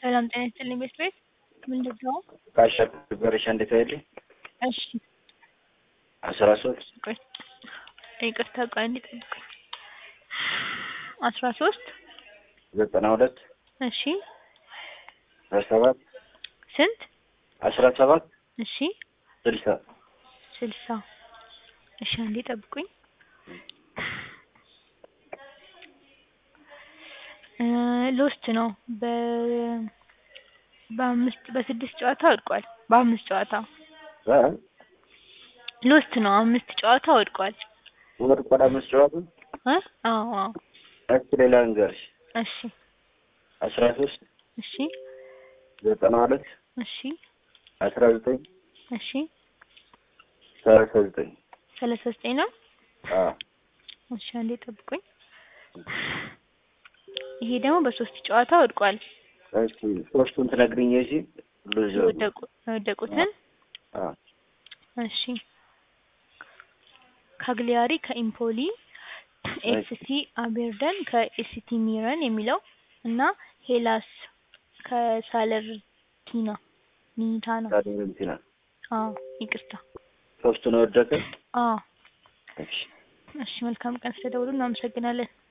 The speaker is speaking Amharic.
ሰላም ጤና ይስጥልኝ ቤት ቤት ምንድን ነው? ካሻገረሽ እንዴት አይልኝ እሺ አስራ ሶስት ቆይ ይቅርታ ቆይ አንዴ ጠብቁኝ። አስራ ሶስት ዘጠና ሁለት እሺ አስራ ሰባት ስንት አስራ ሰባት እሺ ስልሳ ስልሳ እሺ አንዴ ጠብቁኝ። እ ሎስት ነው በ በአምስት በስድስት ጨዋታ ወድቋል። በአምስት ጨዋታ እ ሎስት ነው አምስት ጨዋታ ወድቋል። ወድቋል አምስት ጨዋታ እ አዎ አዎ እስኪ ሌላ ንገርሽ እሺ አስራ ሶስት እሺ ዘጠና ሁለት እሺ አስራ ዘጠኝ እሺ ሰላሳ ዘጠኝ ሰላሳ ዘጠኝ ነው። አዎ እሺ አንዴ ጠብቁኝ። ይሄ ደግሞ በሶስት ጨዋታ ወድቋል። እስኪ ሶስቱን ትነግሪኝ እሺ ሉዝ የወደቁ የወደቁትን አዎ እሺ ካግሊያሪ ከኢምፖሊ ኤፍሲ አቤርደን ከኤሲቲ ሚረን የሚለው እና ሄላስ ከሳለርቲና ኒታ ነው። ታዲያ አዎ ይቅርታ። ሶስቱን ወደቀ አዎ እሺ እሺ መልካም ቀን ስለደውሉ እናመሰግናለን።